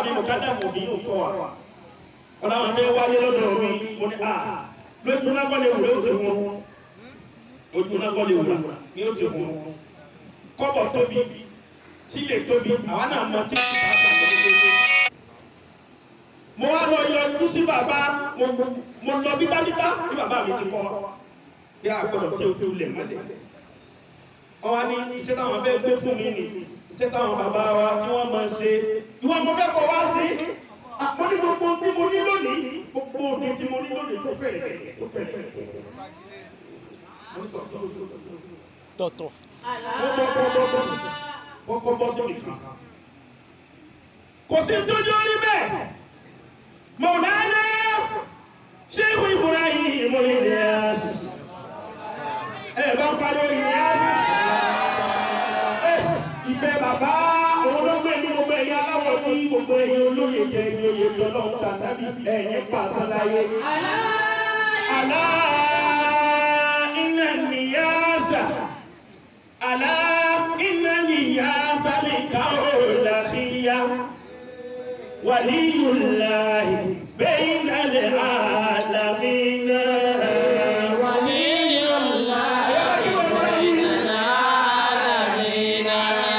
mi mọ̀kádà mọ̀ bí yóò kọ́ wa wọn làwọn fẹ́ wáyé lọ́dọ̀ mi mo ní a lójú náà kọ́ lè wù lójú wọn ojú náà kọ́ lè wù ní ojú wọn kọ́bọ̀ tóbi sílẹ̀ tóbi àwọn náà mọ tí kò bá bá lọ́dọ̀ mo wá lọ yọjú sí bàbá mo mo lọ bítábítá bí bàbá mi ti kọ́ wa bí a gbọ́dọ̀ tí o tó lẹ̀ mọ́lẹ̀ wọ́n wá ní iṣẹ́ táwọn fẹ́ gbé fún mi nì iṣẹ́ táwọn bàbá wa tí wọ́n máa ṣe ìwọ mo fẹ́ kọ́ wá sí mo ní gbogbo tí mo ní lónìí gbogbo òde tí mo ní lónìí tó fẹ́rẹ̀ tó fẹ́rẹ̀ tọ̀tọ̀. kọ́kọ́ bọ́ síbi kan kò sí tójú orí bẹ́ẹ̀ mọ̀nàdá ṣéwù Ibrahim Ilyas ẹ bá ń pariwo Ilyas ìfẹ́ bàbá olóògbé ní gbogbo ẹ̀yà aláwọ̀ ní gbogbo ẹ̀yà olóyè jẹ ẹ̀yà oyè tọ́lọ́ ń ta tàbí ẹ̀yìn pàṣẹ láyé. Àlá iná nìyáṣà àlá iná nìyáṣà lè ká òòlà fìyà. ولي الله بين العالمين ولي الله بين العالمين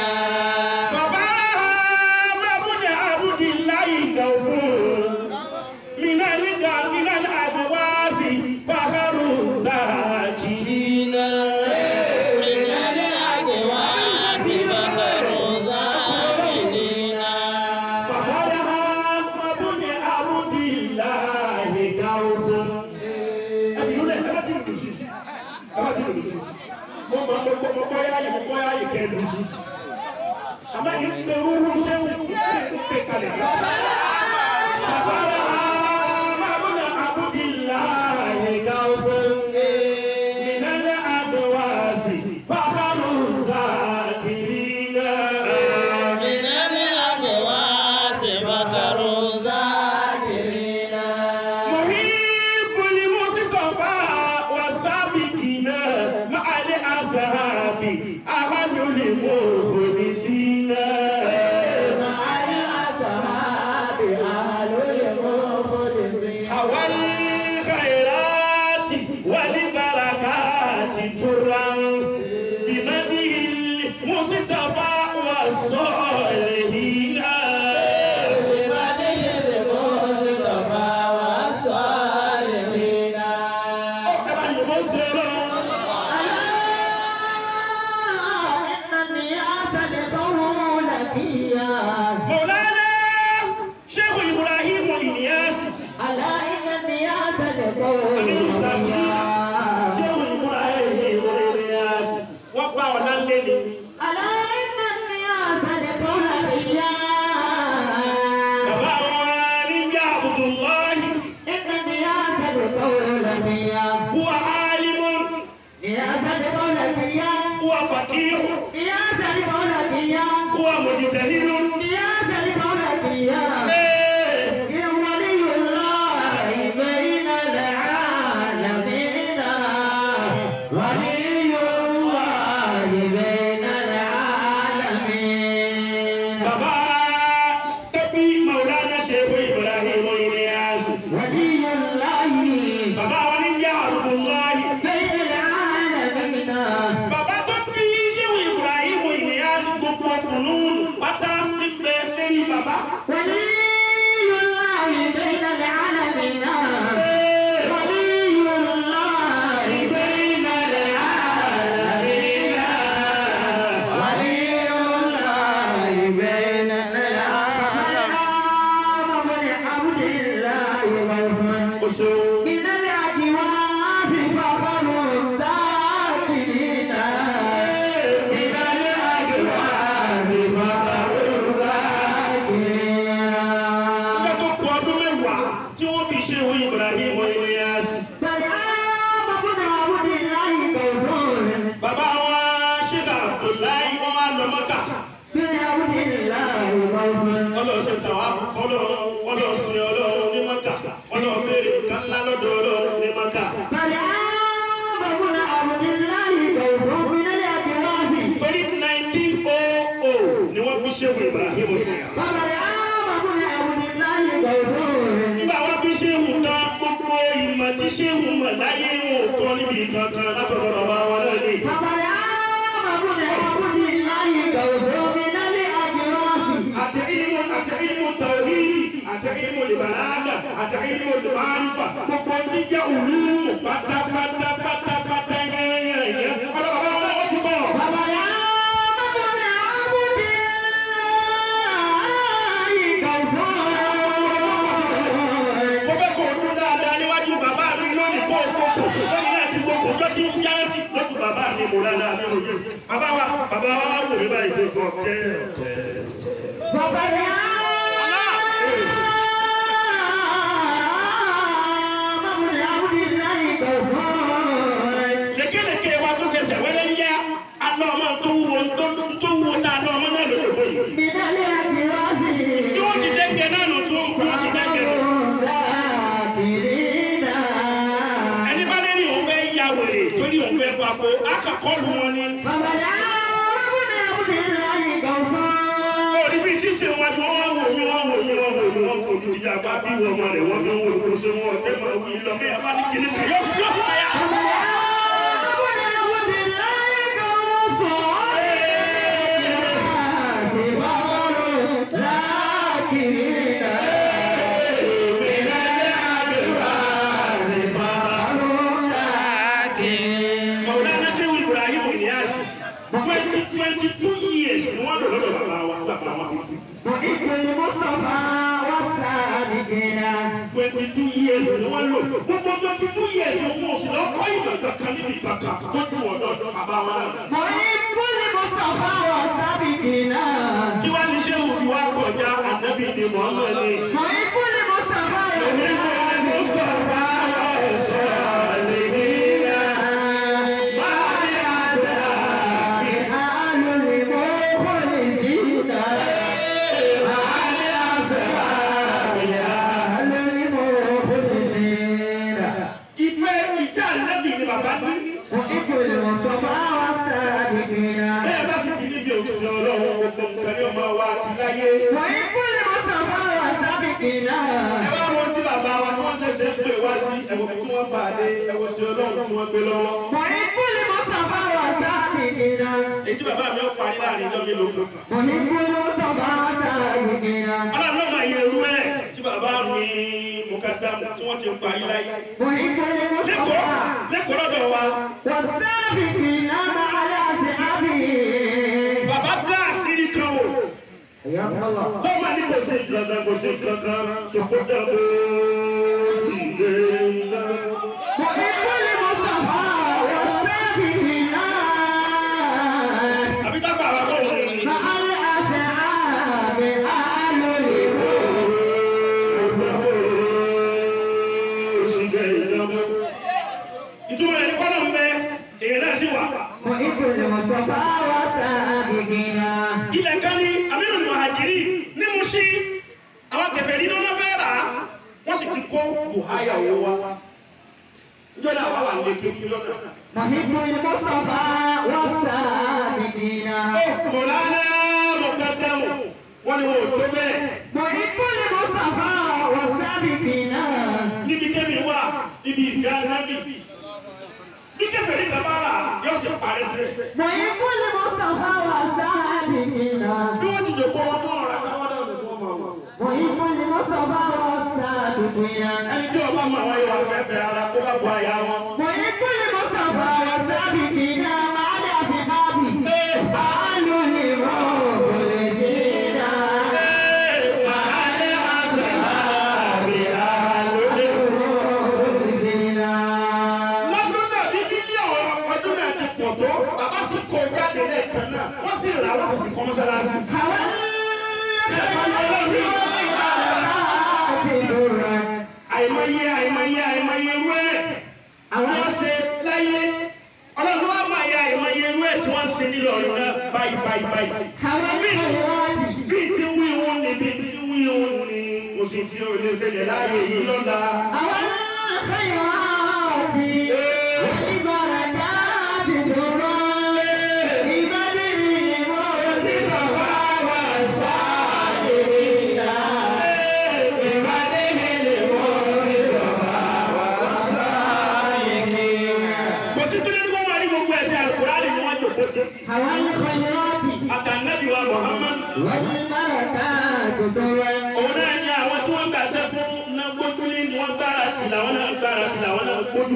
فباب ابن عبد الله غفور من الرضا من الأدواس فخر الذاكرين من الأجواس بحر ذاكرين فباب ابن عبد الله غفور ẹbí ló lẹ ẹ bá ti lù sí ẹ bá ti lù sí mo mọ mo gbọ́ mo gbọ́ yá yìí mo gbọ́ yá yìí kẹ lù sí àmọ́ yìí ń pe wúwú sẹ́wù ń pe kalẹ̀ sí. bàbá rẹ̀ àmàbùnà abudulayi gàwé minale adowasi fakaru zakirina. من الأجواس بحر ذاكرين محب المصطفى والسابقين مع الأصحاب أهل المخلصين مع الأصحاب أهل المخلصين حوى الخيرات والبركات ترى بمدح المصطفى والصالحين بمدح المصطفى والصالحين إنني أصدقه لكيا مولانا شيخ إبراهيم إلياس على إنني أصدقه Aminu Sami, لكيا Ṣéwù Ibrahim Ilyas, wọ́n pa ọ̀nà lẹ́nu. على إنني أصدقه لكيا Bàbá wọn níjà Abdullahi, إنني أصدقه لكيا huwa alimun, أصدقه لكيا huwa faqihu, أصدقه لكيا huwa mujtahidun. أصدقه لكيا Ee, ولي الله بين العالمين ولي الله بين العالمين Bàbá tọ́bí Maulana Ṣéwù Ibrahim Ilyas. ولي الله Bàbá wọn níjà Abdullahi. بين العالمين Bàbá tó bí Ṣéwù Ibrahim Ilyas gbogbo fùnún pátá nígbẹ́ lẹ́yìn bàbá. ولي الله بين العالمين Ee, ولي الله بين العالمين ولي الله بين العالمين من عبد الله والمن oṣù. من الأجواف فخر الذاكرين من الأجواف فخر الذاكرين Nígbà tó kù ọdún mẹ́wàá tí wọ́n fi ṣe òun Ibrahim Ilyas. سلام بن عبد الله كفور Bàbá wa Sheikh Abdullahi wọ́n wá lọ Mọ́kà. بن عبد الله كفور Wọ́n lọ ṣe tàwa fọ́lọ́, wọ́n lọ sin Ọlọ́run ní Mọ́kà. Wọ́n lọ béèrè nǹkan ńlá lọ́dọ̀ Ọlọ́run ní Mọ́kà. سلام بن عبد الله كفور من الأجواف Torí 1900 ni wọ́n fi ṣe òun Ibrahim Ilyas. سلام بن عبد ìbàlágà àti ilmu ìbárífà gbogbo tí jẹ́ òlùmù pátápátá pátápátá yẹ́nyẹ́nyẹ́ ọlọ́pàá wọn wọ́n ti bọ̀. bàbá yá bàbá mi àbúdí ìgbàgbọ́. mo fẹ́ kó o dún dáadáa níwájú bàbá mi lónìí kó o kókò lónìí náà ti gbogbo ló ti ń yára sí lójú bàbá mi mo dáadáa mi ò yé bàbá wa bàbá wa wò mí báyìí pé ọ̀tẹ̀ ọ̀tẹ̀. bàbá yá. bàbá mi àbúdí ìgbàgbọ́. lékeleke wa tó ṣẹ̀ṣẹ̀ wẹ́lẹ́ ń yá alọ́ ọmọ tó wúwo tó tó wúwo tá alọ́ ọmọ náà lóde bóyá. Bidale akirasi. bí wọ́n ti dẹ́gẹ̀ náà nù tó ń gbọ́ wọ́n ti dẹ́gẹ̀ nù. Zakirina. ẹni bá lé ní òun fẹ́ ya wèrè torí òun fẹ́ fa ko akọ̀kọ́ lu wọn ni. Bàbá yá bàbá mi àbúdí ìgbàgbọ́. orí bíi tí ṣe wájú wọn wá wò mí wọn wò mí wọn wò mí wọn fojú ti dàgbà bí wọn ọmọ rẹ wọn fi ń wò ó ṣe wọn ọtẹ máa wí lọ bí abá ní kíní kan yọ yọ káyà. Bàbá yá bàbá mi àbúdí ìgbàgbọ́. Zakirina. Mọ̀lánà ṣé wí Ibrahim Inyasi twenty twenty two years ni wọ́n lò lọ́dọ̀ bàbá wa tí bàbá wa fi kú. وإذ المصطفى والسابقين twenty two years ni wọ́n lò gbogbo twenty two years wọn ò sì lọ kọ́ ìmọ̀ kankan níbi kankan tó dùn ọ̀dọ̀ bàbá wa náà. وإذ المصطفى والسابقين tí wàá ní ṣé òfin wa kọjá ànábì ni Muhammad ni. وإذ المصطفى آل المخلصين آل المخلصين Ìfẹ́ ìfẹ́ ànábì ni bàbá ní. وإذ المصطفى والسابقين Bẹ́ẹ̀ bá sì ti níbi òkúta ọlọ́run gbogbo nǹkan ní ọmọ wa ti láyé. وإذ المصطفى والسابقين Ẹ wá wọn tí bàbá wa tí wọ́n ṣẹ̀ṣẹ̀ pè wá sí ẹ̀wọ̀n tí wọ́n bá dé ẹ̀wọ̀n sí ọlọ́run tí wọ́n gbé lọ́wọ́. وإذ المصطفى والسابقين Èyí tí bàbá mi ó parí láàrin ìjọ mélòó kan. وإذ المصطفى والسابقين Ọlọ́run náà máa yẹ irú ẹ̀ tí bàbá mi Mukadamu tí wọ́n ti ń parí láyé. وإذ Lẹ́kọ̀ọ́ المصطفى lẹ́kọ̀ọ́ lọ́dọ̀ wa. والسابقين مع الأصحاب Bàbá dá àṣírí kan wò. يا الله Tọ́mọ ní kò sí ìjọba kò sí ìjọba ṣòkò dàbò ìgbé ńlá. وإذ المصطفى والسابقين Àbí tábà àwọn akọ̀wé ni. مع الأصحاب آل الإيمان ìtumọ̀ ẹni kọ́nà ń bẹ èèyàn náà sì wà. وإذ المصطفى والسابقين ilẹ̀ kan ní amínú muhajiri ní Mùṣí àwọn kẹfẹ́ nínú náà fẹ́ rà á wọ́n sì ti kó buhaya owó wa. ìjọ náà wà wà ní kékeré lọ́nà. وإذ المصطفى والسابقين Mọ̀lánà Mukadamu wọ́n ní wọn ò tó bẹ́ẹ̀. وإذ المصطفى والسابقين níbi kẹ́mi wà níbi ìfẹ́ anábì. bí kẹfẹ́ ní tabara yóò sì parí sílẹ̀. وإذ المصطفى والسابقين bí wọ́n ti jòkó wọn fún ọ̀rọ̀ àtàwọn ọ̀dọ́ ọ̀dọ́ fún ọmọ wọn. وإذ المصطفى والسابقين ẹni tí ọba mọ àwọn ìwà fẹ́fẹ́ ara kó bá bu àyà wọn. وإذ المصطفى والسابقين مع الأصحاب آل المخلصين المخلصين lọ́dún náà bí bílíọ̀nù ọdún náà ti pọ̀ tó bàbá sì kó jáde lẹ́ẹ̀kan náà wọ́n sì rà wọ́n sì fi kọ́ mọ́sálásí. àìmọye àìmọye àìmọye irú ẹ̀ àwọn wọ́n ṣe láyé ọlọ́run wá máa ya àìmọye irú ẹ̀ tí wọ́n ń ṣe nílò ọ̀run náà báyìí báyìí báyìí. bí tí wí wọn ni bí tí wí wọn ni oṣù tí o lè ṣẹlẹ̀ láàyè yìí lọ́la. kò sí pé kí wọ́n wá ní gbogbo ẹ̀sìn Al-Qur'ani ni wọ́n jòkó sí. àtànẹ́bí wa Muhammad òun náà ní àwọn tí wọ́n gbàṣẹ fún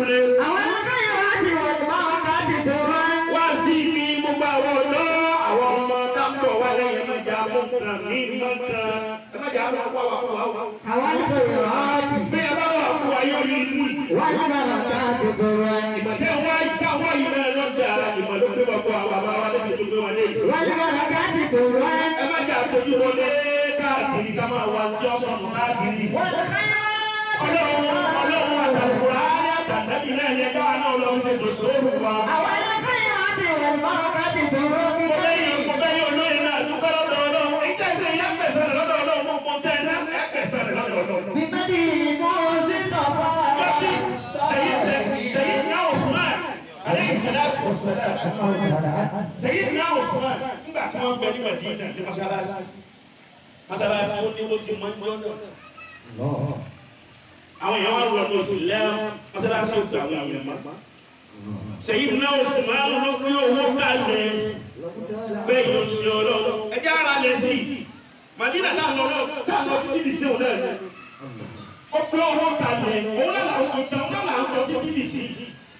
lé. àwọn akẹ́yọ̀ láti wọ̀ ní báwọn ká ti tó wá. wá sí ibi gbogbo àwọn ọ̀dọ́ àwọn ọmọ tábọ̀ wá lẹ́yìn ẹ̀mẹ́jà mọ́kàn ní mọ́kàn ẹ̀mẹ́jà mọ́kàn wà fún wa. àwọn akẹ́yọ̀ láti bí ẹ bá wà fún wa yóò rí inú yìí. wá ní báwọn ká ti tó wá. ìmọ̀tẹ́ wá já wá yìí náà lọ́dà ìmọ̀ ló gbé bàbá wa bàbá wa lẹ́bi tó gbé wa lé yìí. wá ní báwọn ká ti tó wá. ẹ má jà tójú wọlé káàkiri ká máa wá tí ọ̀sán nù káàkiri. wọ́n ti ká yọ̀ ọlọ́run ọlọ́run àtàkùrá ní àtàkùrá náà yẹ káwa náà lọ sí ètò ìṣòro wa. àwọn akẹ́yọ̀ láti wọ̀ ní báwọn ká ti tó wá. mo lẹ́yìn mo bẹ́yìn olóyè náà dúpẹ́ lọ́dọ̀ ọlọ́run ìjẹ́sẹ̀ yẹn pẹ̀sẹ̀ rẹ̀ lọ́dọ̀ ọlọ́run mo kọ́ tẹ́ ẹ ẹ pẹ̀sẹ̀ rẹ̀ lọ́dọ̀ ọlọ́run. bíbélì ni mo sì tọ̀ fún wa. Bọ́tí sẹ́yìn sẹ́yìn náà Usman aleyhi salatu wa salam sẹ́yìn náà Usman nígbà tí wọ́n gbẹ ní Madina ní masalasi masalasi ó ní ó ti mọ ní ọjọ́ àwọn èèyàn wà lọ lọ sí lẹ́wọ̀n masalasi ó gbà wọ́n yẹn mọ́ sẹ́yìn náà Usman ló gbé owó kalẹ̀ bẹ́ẹ̀ yóò ṣe ọlọ́run ẹjẹ́ ara lẹ̀ sí Madina táwọn ọlọ́run táwọn ọdún tí bì sí òun náà ó pé owó kalẹ̀ òun náà làwọn ìtàn náà làwọn sọ títí bì sí.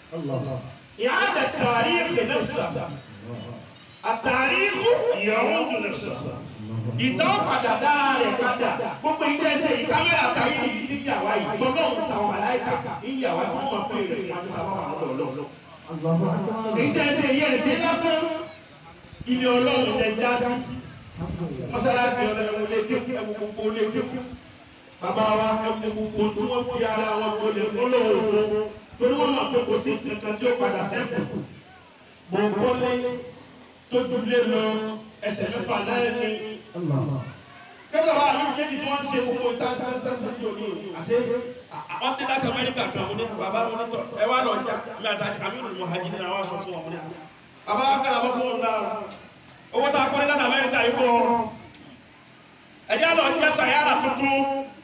إعادة تاريخ نفسه التاريخ يعود نفسه ìtàn padà dáàrẹ̀ padà gbogbo ìjẹ́ ẹsẹ̀ yìí kámẹ́rà káyé ní ìdí ìjà wa yìí gbọ́dọ̀ ń ta wọn aláìka ìyá wa tí wọ́n máa pè rẹ̀ ní àwọn àwọn àwọn ọlọ́ọ̀lọ́. ìjẹ́ ẹsẹ̀ yìí ẹsẹ̀ lásán ilé ọlọ́run lẹ já sí mọ́sálásí ọlọ́run lè dé ẹ̀wọ̀n gbogbo lè dé bàbá wa ẹ̀wọ̀n gbogbo tí wọ́n fi ara wọn gbọ́dọ̀ fọlọ́wọ́ fún torí wọn máa pé kò sí nǹkan tí ó padà sẹ́kù mọ̀ ń kọ́lé tó dúlé lọ ẹsẹ̀ mẹ́fà náà ní. kẹ́kọ̀ọ́ wa àmì méjì tí wọ́n ń ṣe gbogbo ìta sáńsáńsá tí o ní o àṣẹ wọ́n ti láti Amẹ́ríkà kan mo ní bàbá mo ní tọ́ ẹ wá lọ jà mi àti àmì ìlú hajj ní àwọn aṣọ fún wọn mo ní. bàbá wa kẹ́ra bọ́ fún wọn náà owó tá a kọ́ ní láti Amẹ́ríkà yìí bọ̀ ẹ̀jẹ̀ lọ jẹ́ sàyàrà tuntun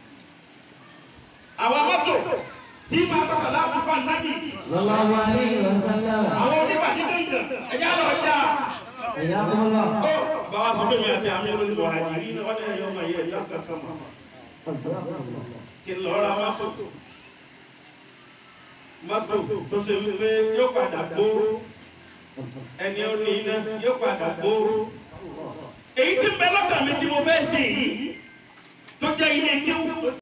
àwọn mọ́tò tí ma sọ̀rọ̀ láti fa nábì. Sallallahu alaihi wasallam. àwọn onípàdé dèjì ẹ̀jẹ̀ lọ jà. Ẹ̀yà kọ́lá. bàbá sọ fún mi àti àmì olùkọ àjìrí náà wọ́n ní ẹ̀yọ́ ọmọ yẹn ẹ̀yọ́ kankan mọ́. kí n lọ ra mọ́tò. mọ́tò tó ṣe wípé yóò padà gbó ẹni ó ní iná yóò padà gbó. èyí tí ń bẹ lọ́kàn mi tí mo fẹ́ ṣe yìí tó jẹ́ ilé kéwù.